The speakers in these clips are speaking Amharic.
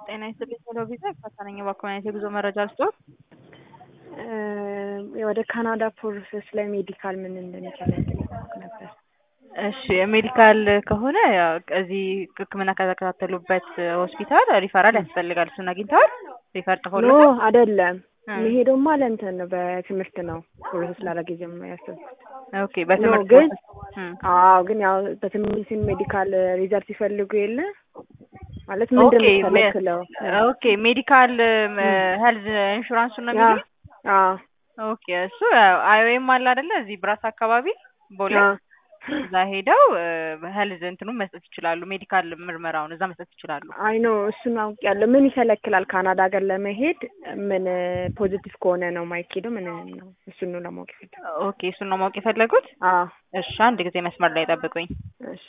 ጤና ይስጥልኝ ሄሎ ቪዛ ከሰነኝ በአካባቢ የጉዞ መረጃ ልስጥዎት? ወደ ካናዳ ፕሮሰስ ላይ ሜዲካል ምን እንደሚከለክል ማወቅ ነበር። እሺ ሜዲካል ከሆነ ያው እዚህ ሕክምና ከተከታተሉበት ሆስፒታል ሪፈራል ያስፈልጋል። እሱን አግኝተዋል? ሪፈር ኖ ጽፎልዎታል? አይደለም እ መሄደውማ ለእንትን ነው በትምህርት ነው ፕሮሰስ ላደርግ የጀመ- ያሰብኩት። ኦኬ በትምህርት ግን ፕሮሰስ እ አዎ ግን ያው በትምህርት ሜዲካል ሪዘልት ሲፈልጉ የለ ማለት ምንድን ኦኬ ነው ሜ- የሚከለክለው? ኦኬ ሜዲካል ሄልዝ ኢንሹራንሱን ነው ያ የሚሉኝ? አዎ ኦኬ እሱ አይኦኤም አለ አይደለ? እዚህ ብራስ አካባቢ ቦሌ አዎ እዛ ሄደው ሄልዝ እንትኑን መስጠት ይችላሉ። ሜዲካል ምርመራውን እዛ መስጠት ይችላሉ። አይ ኖ እሱን አውቄያለሁ። ምን ይከለክላል ካናዳ ሀገር ለመሄድ? ምን ፖዚቲቭ ከሆነ ነው ማይኬደው? ምን ነው እሱን ነው ለማወቅ የፈለኩት። ኦኬ እሱን ነው ማወቅ የፈለጉት? አዎ እሺ አንድ ጊዜ መስመር ላይ ጠብቁኝ። እሺ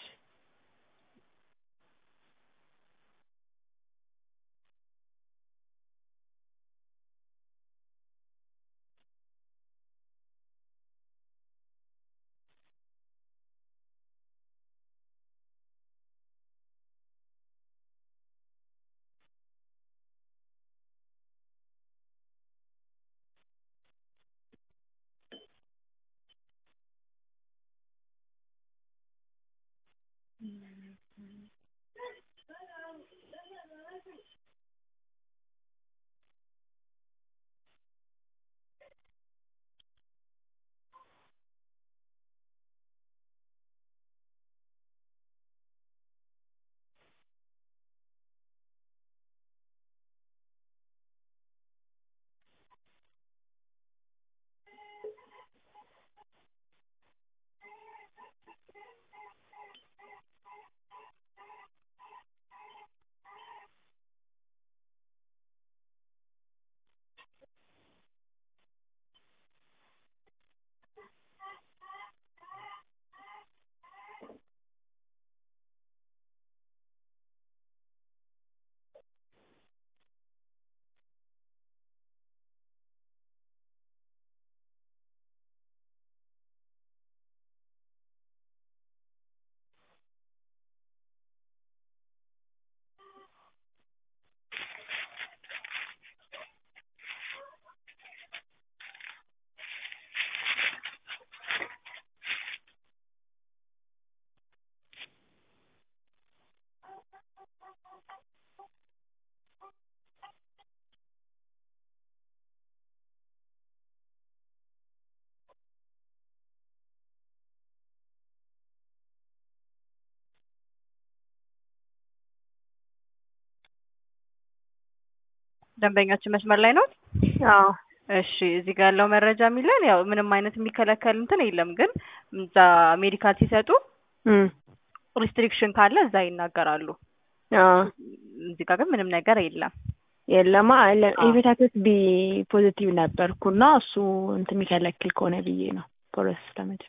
ደንበኛችን መስመር ላይ ነው? አዎ እሺ እዚህ ጋር ያለው መረጃ የሚለን ያው ምንም አይነት የሚከለከል እንትን የለም፣ ግን እዛ ሜዲካል ሲሰጡ እም ሪስትሪክሽን ካለ እዛ ይናገራሉ። አዎ እዚህ ጋር ግን ምንም ነገር የለም። የለማ አዎ። ሄፓታይተስ ቢ ፖዚቲቭ ነበርኩና እሱ እንትን የሚከለክል ከሆነ ብዬ ነው ፕሮሰስ ለመጀመር።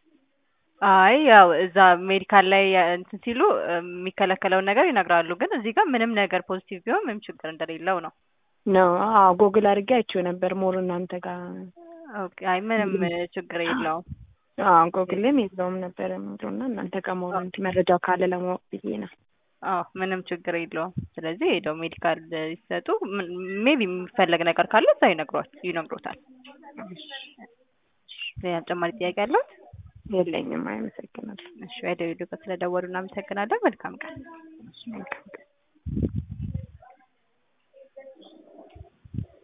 አይ ያው እዛ ሜዲካል ላይ እንትን ሲሉ የሚከለከለውን ነገር ይነግራሉ፣ ግን እዚህ ጋር ምንም ነገር ፖዚቲቭ ቢሆን ምንም ችግር እንደሌለው ነው። ነው አዎ ጎግል አድርጌ አይቼው ነበር ሞር እናንተ ጋር ኦኬ አይ ምንም ችግር የለውም። አዎ ጎግልም የለውም ነበር የሚለው እና እናንተ ጋር ሞር እንትን መረጃው ካለ ለማወቅ ብዬ ነው። አዎ ምንም ችግር የለውም። ስለዚህ ሄደው ሜዲካል ሲሰጡ ሜቢ የሚፈለግ ነገር ካለ እዛ ይነግሯል ይነግሮታል። ሌላ ተጨማሪ ጥያቄ አለዎት? የለኝም። አመሰግናለሁ። እሺ ወደ ቪዲዮ ስለደወሉ እናመሰግናለን። መልካም ቀን። መልካም ቀን።